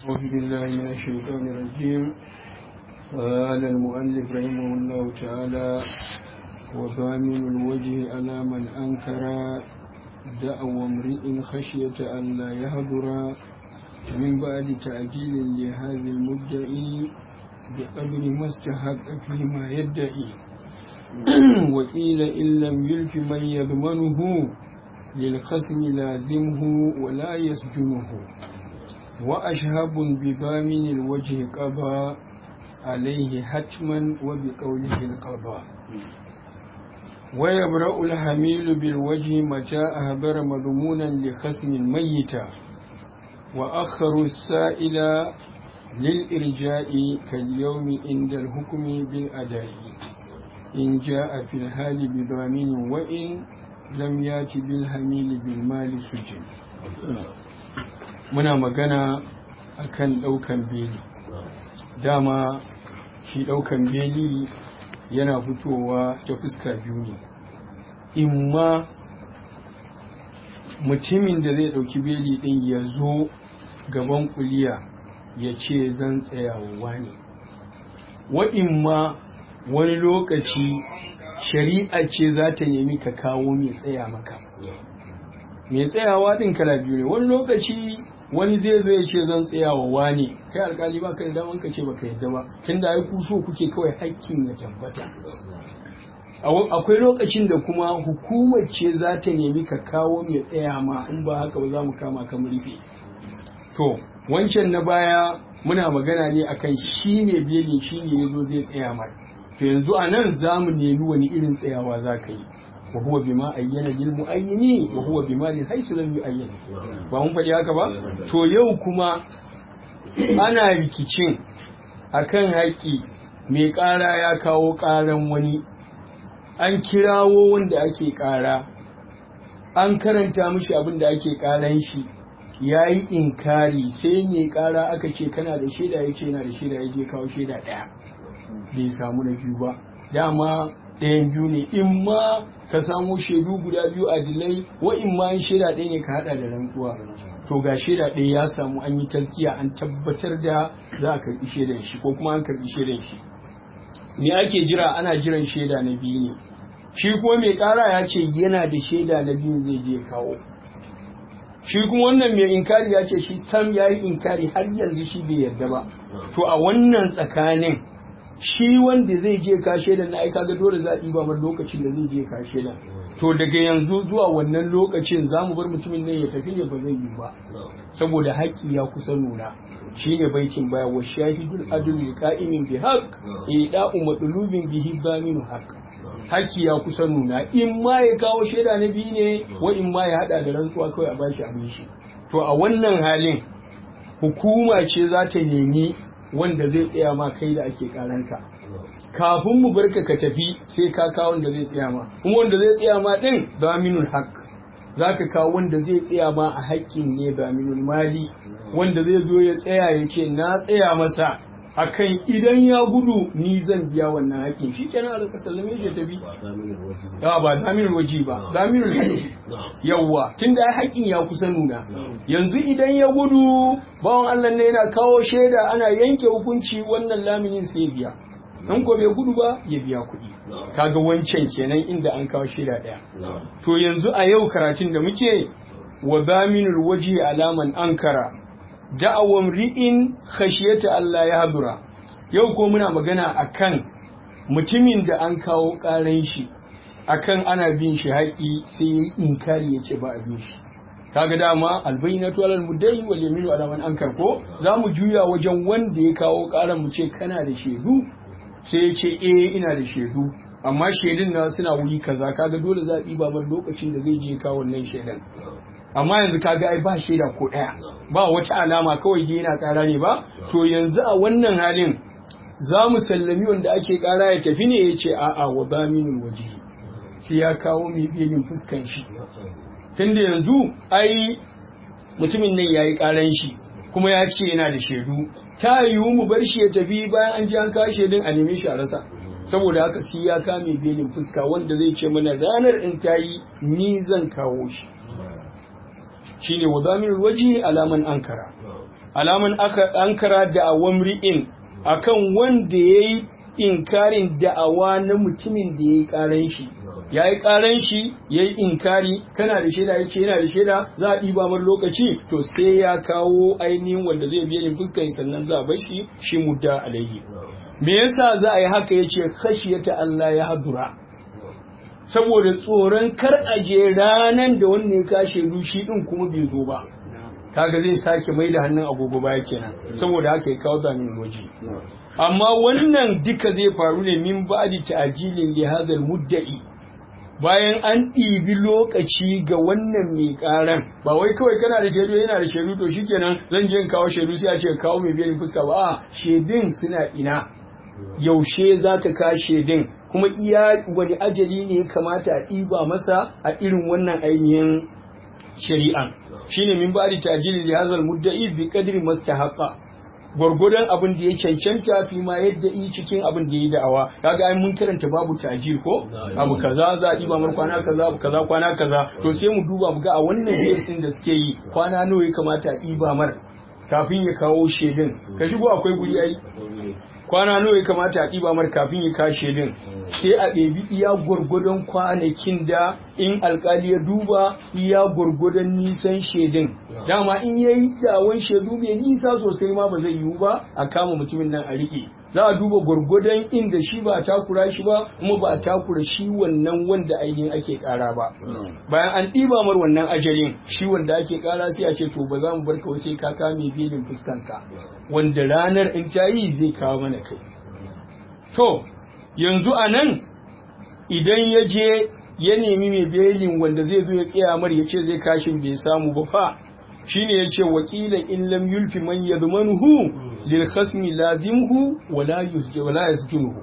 أعوذ بالله من الشيطان الرجيم قال المؤلف رحمه الله تعالى وضامن الوجه على من أنكر دعوى امرئ خشية أن لا يهدر من بعد تأجيل لهذا المدعي بقدر ما استحق فيما يدعي وقيل إن لم يلف من يضمنه للخصم لازمه ولا يسجنه وأشهب بضامن الوجه قضى عليه حتما وبقوله القضاء ويبرأ الحميل بالوجه متى أهبر مضمونا لخصم ميتا وأخر السائل للإرجاء كاليوم عند الحكم بالأداء إن جاء في الحال بضامن وإن لم يأتي بالحميل بالمال سجن muna magana akan ɗaukan beli dama shi ɗaukan beli yana fitowa ta fuska biyu ne imma mutumin da zai ɗauki beli ɗin ya zo gaban kuliya ya ce zan tsayawa ne wa imma wani lokaci shari'a ce za ta nemi ka kawo mai tsaya maka mai tsayawa ɗin kala biyu ne wani lokaci wani zai zo ya ce zan tsaya wa wani kai alkali ba ka da daman ka ce baka yadda ba tunda ai ku so kuke kawai hakkin ya tabbata akwai lokacin da kuma hukumar ce za ta nemi ka kawo mai tsaya ma in ba haka ba za mu kama ka rufe to wancan na baya muna magana ne akan shi mai belin shi ne ya zo zai tsaya mai to yanzu a nan za mu nemi wani irin tsayawa za ka yi وهو بما أين للمؤينين وهو بما للحيث لم يؤين ba mun faɗi haka ba to yau kuma ana rikicin akan haƙƙi mai ƙara ya kawo ƙaran wani an kirawo wanda ake ƙara an karanta mishi abin da ake ƙaran shi ya yi inkari sai mai ƙara aka ce kana da shaida ya ce yana da shaida ya je kawo shaida ɗaya bai samu na biyu ba dama ɗayan biyu ne in ma ka samu shaidu guda biyu a dilai wa in ma shaida ɗaya ne ka haɗa da rantsuwa to ga shaida ɗaya ya samu an yi tarkiya an tabbatar da za a karɓi shaidan shi ko kuma an karɓi shaidan shi me ake jira ana jiran shaida na biyu ne shi kuma mai ƙara ya ce yana da shaida na biyu zai je kawo shi kuma wannan mai inkari ya ce shi sam ya yi inkari har yanzu shi bai yarda ba to a wannan tsakanin shi wanda zai je kashe da na aika ga dole zaɓi ba mar lokacin da zai je kashe da to daga yanzu zuwa wannan lokacin za mu bar mutumin nan ya tafi ne ba zai yi ba saboda haƙƙi ya kusa nuna shi ne baitin baya wa shahidul adul qa'imin bi haqq ida'u madlubin bihi baminu haqq haƙƙi ya kusa nuna in ma ya kawo shaida na biyu ne wa in ma ya hada da rantsuwa kawai a bashi abin shi to a wannan halin hukuma ce za ta nemi wanda zai tsaya ma kai da ake karanka kafin mu barka ka tafi sai ka kawo wanda zai tsaya ma kuma wanda zai tsaya ma din daminul haq zaka kawo wanda zai tsaya ma a haƙƙin ne daminul mali wanda zai zo ya tsaya ya ce na tsaya masa akan idan ya gudu ni zan biya wannan haƙƙin shi kenan a rika sallame shi tafi ya ba daminul waji ba daminul haƙƙi yawwa tunda haƙƙin ya kusa nuna yanzu idan ya gudu bawan Allah ne yana kawo shaida ana yanke hukunci wannan laminin sai biya in ko bai gudu ba ya biya kuɗi kaga wancan kenan inda an kawo shaida ɗaya to yanzu a yau karatun da muke wa daminul waji alaman ankara da'awan ri'in khashiyata Allah ya hadura yau ko muna magana akan mutumin da an kawo ƙaran shi akan ana bin shi haƙi sai ya inkari ya ce ba a bin shi kaga dama albayyinatu alal mudda'i wal yaminu ala man ankar ko zamu juya wajen wanda ya kawo ƙaran mu ce kana da shaidu sai ya ce eh ina da shaidu amma shaidun na suna wuri kaza kaga dole zaɓi ba lokacin da zai je kawo wannan shaidan amma yanzu kaga ai ba shaida ko ɗaya ba wata alama kawai je yana ƙara ne ba to yanzu a wannan halin za mu sallami wanda ake ƙara ya tafi ne ya ce a'a wa baminul wajihi sai ya kawo mai belin fuskan shi tunda yanzu ai mutumin nan ya yi ƙaran shi kuma ya ce yana da shaidu ta yiwu mu bar shi ya tafi bayan an ji an kawo shaidun a neme shi a rasa saboda haka sai ya kame belin fuska wanda zai ce mana ranar in ta yi ni zan kawo shi shine wa zamirul waji alaman ankara alaman aka ankara da awamri'in akan wanda yayi inkarin da'awa na mutumin da yayi karan shi ya yi ƙaran shi ya yi inkari kana da shaida ya ce yana da shaida za a ɗiba mar lokaci to sai ya kawo ainihin wanda zai biya ni fuskar sannan za a bar shi shi mudda alaihi me yasa za a yi haka ya ce khashiyata Allah ya hadura saboda tsoron kar a je ranan da wanda ya kashe rushi din kuma bai zo ba kaga zai sake mai da hannun agogo baya kenan saboda haka ya kawo zamin waje amma wannan duka zai faru ne min ba'di ta'jilin li hadha mudda'i bayan an ɗibi lokaci ga wannan mai ƙaran ba wai kawai kana da shaidu yana da shaidu to shikenan zan je in kawo shaidu sai a ce kawo mai biyan fuska ba a shaidun suna ina yaushe za ka ka shaidun kuma iya wani ajali ne ya kamata a ɗiba masa a irin wannan ainihin shari'an shine min ba'di ta'jili li hadha al-mudda'i bi qadri mastahaqqa gwargwadon abin da ya cancanta fi ma yadda yi cikin abin da ya yi da'awa kaga ai mun karanta babu tajir ko abu kaza za a ɗiba mar kwana kaza abu kaza kwana kaza to sai mu duba mu ga a wannan din da suke yi kwana nawa ya kamata a ɗiba mar kafin ya kawo shedin ka shigo akwai guri ai kwana nawa ya kamata a ɗiba mar kafin ya kawo shedin sai a ɗebi iya gwargwadon kwanakin da in alkali ya duba iya gwargwadon nisan shedin dama in ya yi dawon shaidu mai nisa sosai ma ba zai yiwu ba a kama mutumin nan a riƙe za a duba gwargwadon inda shi ba a takura shi ba kuma ba a takura shi wannan wanda ainihin ake ƙara ba bayan an ɗiba mar wannan ajalin shi wanda ake ƙara sai a ce to ba za mu bar ka sai ka kame belin fuskanka wanda ranar in ta yi zai kawo mana kai to yanzu a nan idan ya je ya nemi mai belin wanda zai zo ya tsaya mar ya ce zai kashin bai samu ba fa shine ya ce wakila in lam yulfi man yadmanuhu lil khasmi lazimhu wala yusji wala yasjunuhu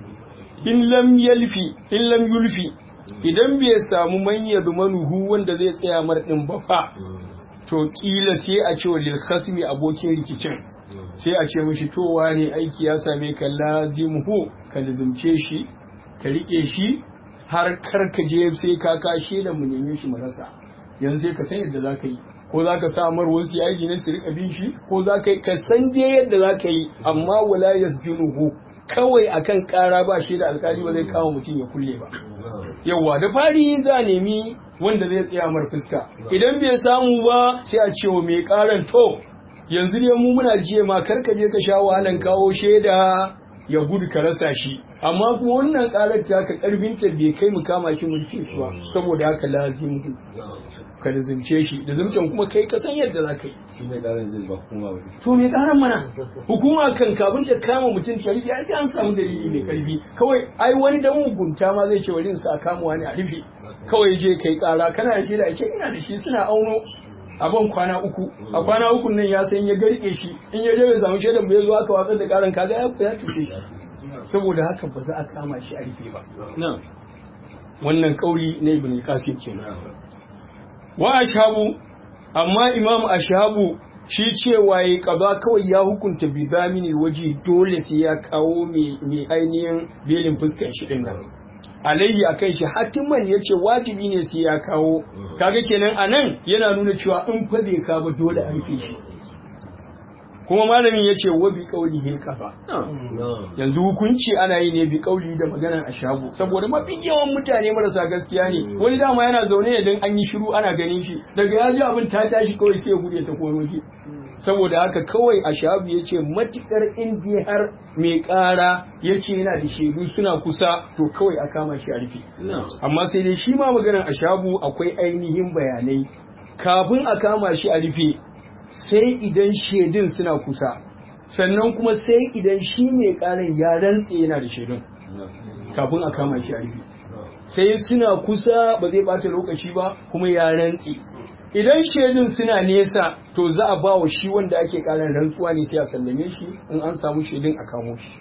in lam yalfi in lam yulfi idan bai samu man yadmanuhu wanda zai tsaya mar din ba fa to kila sai a ce wa lil khasmi abokin rikicin sai a ce mishi to wane aiki ya same ka lazimhu ka lazimce shi ka rike shi har kar ka je sai ka kashe da mu neme shi mu rasa yanzu sai ka san yadda za ka yi ko za ka samar wasu yaji na su rika bin shi ko za ka yi ka san dai yadda za ka yi amma wala yasjunuhu kawai akan kara ba shi da alkali ba zai kama mutum ya kulle ba yawa da fari za a nemi wanda zai tsaya mar fuska idan bai samu ba sai a ce wa mai karan to yanzu ne mu muna jiye ma kar ka je ka sha wahalan kawo shaida ya gudu ka rasa shi amma kuma wannan karar ta ka karfinta bai kai mu kama shi mu rike shi ba saboda haka lazim ka lazimce shi da zumtan kuma kai ka san yadda za ka yi shi ne karan zai ba hukuma ba to me karan mana hukuma kan kafin ta kama mutum ta rufe ai sai an samu dalili mai karfi kawai ai wani dan mugunta ma zai ce wani sa kama wani a rufe kawai je kai kara kana da shi da ake ina da shi suna auno abin kwana uku a kwana uku nan ya san ya garke shi in ya je bai samu shaidan bai zo aka watsar da karan kaga ya ya tushe shi saboda haka ba za a kama shi a rufe ba wannan kauli na ibn qasim kenan wa ashabu amma imam ashabu shi cewa ya kaza kawai ya hukunta bi zamini waje dole sai ya kawo mai ainihin belin fuskar shi din nan alayhi akan shi hatiman ya ce wajibi ne sai ya kawo kaga kenan anan yana nuna cewa in fa bai ka ba dole an fi shi kuma malamin ya ce wa bi kauli hin kafa yanzu hukunci ana yi ne bi kauli da maganar a shago saboda mafi yawan mutane marasa gaskiya ne wani dama yana zaune ne don an yi shiru ana ganin shi daga ya ji abin ta tashi kawai sai ya gude ta konoki saboda haka kawai a shabu ya ce matukar indiya har mai kara ya ce yana da shaidu suna kusa to kawai a kama shi a rufe amma sai dai shi ma maganar a shabu akwai ainihin bayanai kafin a kama shi a rufe sai idan shaidun suna kusa sannan kuma sai idan shi mai karan ya rantse yana da shaidun kafin a kama shi a rufe sai suna kusa ba zai bata lokaci ba kuma ya rantse idan shaidun suna nesa to za a ba wa shi wanda ake karan rantsuwa ne sai a sallame shi in an samu shaidun a kamo shi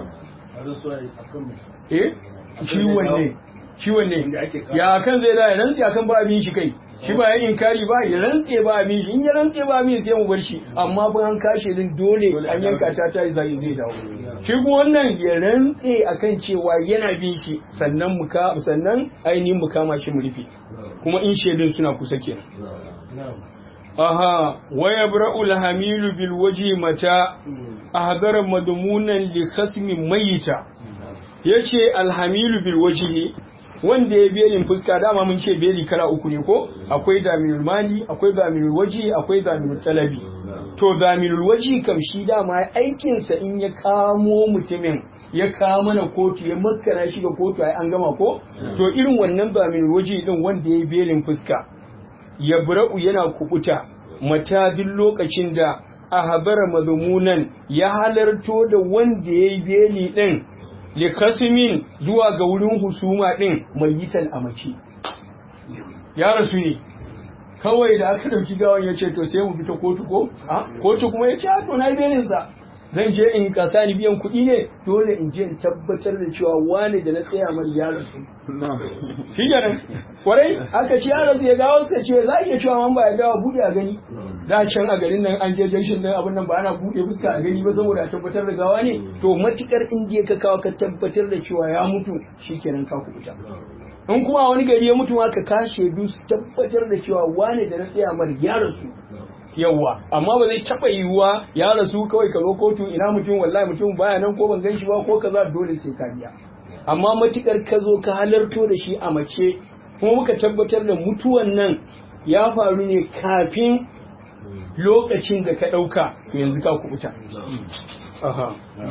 eh shi wanne shi wanne ya kan zai da rantse akan ba abin shi kai shi ba ya inkari ba ya rantse ba abin shi in ya rantse ba abin sai mu bar shi amma ba an kashe din dole an yanka ta ta zai zai dawo shi kuma wannan ya rantse akan cewa yana bin shi sannan mu ka sannan ainihin mu kama shi mu rufe kuma in shaidun suna kusa kenan aha wa yabra'u al-hamilu bil waji mata ahdara madmunan li khasmi mayita yace al-hamilu bil wajhi wanda ya belin fuska dama mun ce beli kala uku ne ko akwai daminul mali akwai daminul waji akwai daminul talabi to daminul waji kam shi dama aikinsa in ya kamo mutumin ya kawo mana kotu ya makana shi ga kotu ai an gama ko to irin wannan daminul waji din wanda ya belin fuska ya bura'u yana kubuta mata duk lokacin da a habara mazmunan ya halarto da wanda ya yi beli din likasimin zuwa ga wurin husuma ɗin mai yitan a mace ya rasu ne kawai da aka ɗauki gawan ya ce to sai mu fita kotu ko a kotu kuma ya ce to na belinsa zan je in kasa ni biyan kuɗi ne dole in je in tabbatar da cewa wane da na tsaya mai ya rasu shi kenan kwarai aka ce ya rasu ya gawo suka ce za a iya cewa man ba ya gawa buɗe a gani da can a garin nan an je junction din abin nan ba ana buɗe fuska a gani ba saboda a tabbatar da gawa ne to matukar in je ka kawo ka tabbatar da cewa ya mutu shikenan ka kubuta in kuma wani gari ya mutu ma ka kashe du su tabbatar da cewa wane da na tsaya mar ya rasu yawwa amma ba zai taba yiwuwa ya rasu kawai ka zo kotu ina mutum wallahi mutum baya nan ko ban gan shi ba ko kaza dole sai ka biya amma matukar ka zo ka halarto da shi a mace kuma muka tabbatar da mutuwan nan ya faru ne kafin lokacin da ka ɗauka to yanzu ka kubuta. Aha.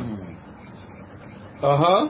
Aha.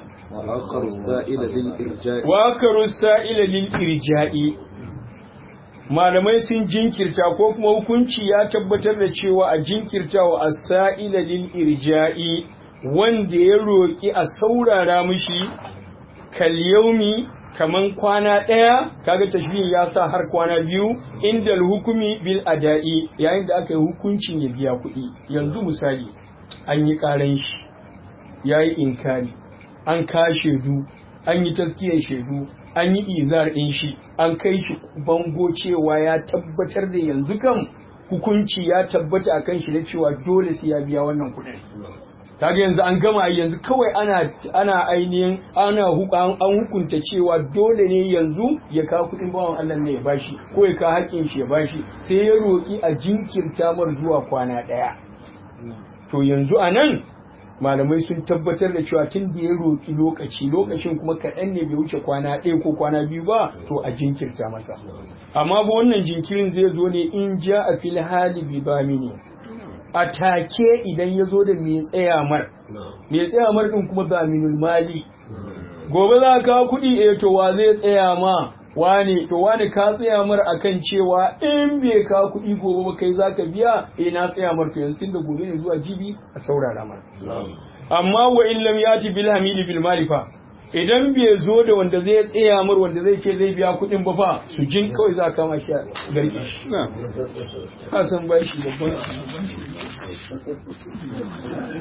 Wa akaru sa'ila lil irja'i. Malamai sun jinkirta ko kuma hukunci ya tabbatar da cewa a jinkirta wa as-sa'ila lil irja'i wanda ya roƙi a saurara mishi kal yaumi kaman kwana ɗaya kaga tashbihin ya sa har kwana biyu inda hukumi bil ada'i yayin da aka yi hukuncin ya biya kuɗi yanzu misali an yi ƙaran shi ya yi inkari an ka shaidu an yi tafkiyar shaidu an yi izar ɗin shi an kai shi bango cewa ya tabbatar da yanzu kan hukunci ya tabbata a kan shi da cewa dole sai ya biya wannan kuɗin kaga yanzu an gama yanzu kawai ana ana ainihin ana an hukunta cewa dole ne yanzu ya kawo kuɗin bawan Allah ne ya bashi ko ya kawo haƙƙin shi ya bashi sai ya roƙi a jinkirta mar zuwa kwana ɗaya to yanzu a nan malamai sun tabbatar da cewa tun da ya roƙi lokaci lokacin kuma kaɗan ne bai wuce kwana ɗaya ko kwana biyu ba to a jinkirta masa amma ba wannan jinkirin zai zo ne in ja a fil hali bi bamini a take idan ya zo da mai tsaya mar mai tsaya mar din kuma zaminul mali gobe za ka kawo kuɗi eh to wa zai tsaya ma wane to wane ka tsaya mar akan cewa in bai ka kuɗi gobe ba kai zaka biya eh na tsaya mar to yanzu tunda gobe ne zuwa jibi a saurara mar amma wa in lam yati bil hamili bil malifa idan bai zo da wanda zai tsaya mar wanda zai ce zai biya kuɗin ba fa su jin kawai za ka kama shi a garke shi ka san ba shi babban